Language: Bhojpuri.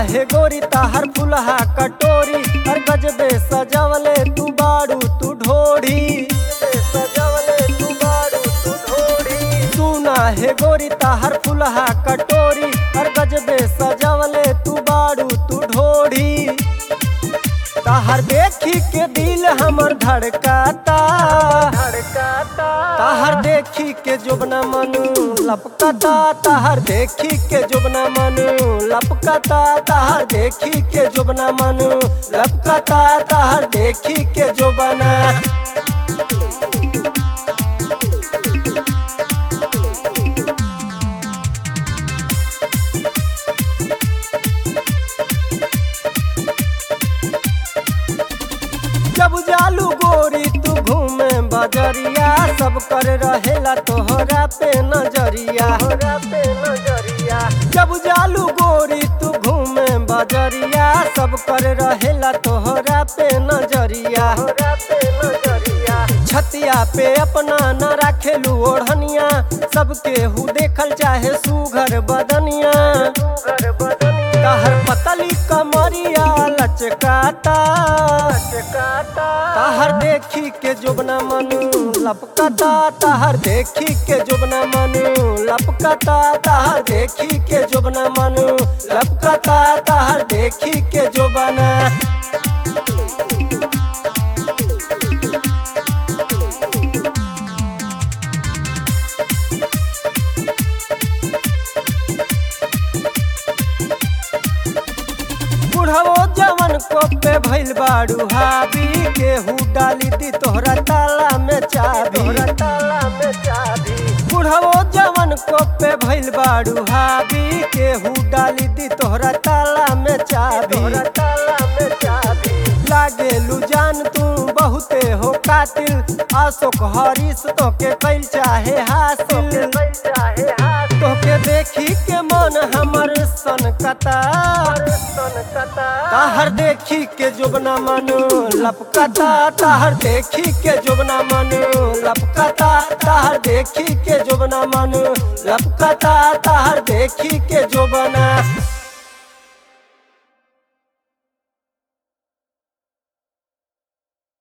हे गोरी ताहर फुलहा कटोरी हर गजबे सजवले तू बाड़ू तू ढोढ़ी सजवले तू बाड़ू तू ढोढ़ी सुना हे गोरी ताहर फुलहा कटोरी हर गजबे सजवले तू बाड़ू तू ढोढ़ी ताहर देखी के दिल हमर धड़काता धड़काता ताहर देखी के जोबना मनु लपकता ताहर देखी के जोबना मनु लपकता ताहर देखी के जोबना मनु लपकता ताहर देखी के जोबना जब जालू गोरी तू घूमे बजरिया सब कर रहेला तोहरा पे नजरिया पे नजरिया जब जालू गोरी तू घूमे बजरिया सब कर रहेला तोहरा पे नजरिया पे नजरिया छतिया पे अपना न राखेलू ओढ़निया सबके हु देखल चाहे सुघर बदनिया सुघर बदनिया कहर पतली कमरिया लचकाता लचकाता ताहर देखी के जोबना मनु लपकता ताहर देखी के जोबना मनु लपकता ताहर देखी के जोबना मनु लपकता ताहर देखी के जोबना बुढ़वो जवन को पे भइल बाड़ू हावी केहू डाली दी तोहरा ताला में चाबी तोहरा ताला में चाबी बुढ़वो जवन को पे भइल बाड़ू हावी केहू डाली दी तोहरा ताला में चाबी तोहरा ताला में चाबी लागे लू जान तू बहुते हो कातिल आशोक हरीश तो के कैल चाहे हासिल तोके देखी के मन हमर सनकता ताहर देखी के जोबना मनु लपकता ताहर देखी के जोबना मनु लपकता ताहर देखी के जोबना मनु लपकता ताहर देखी के जोबना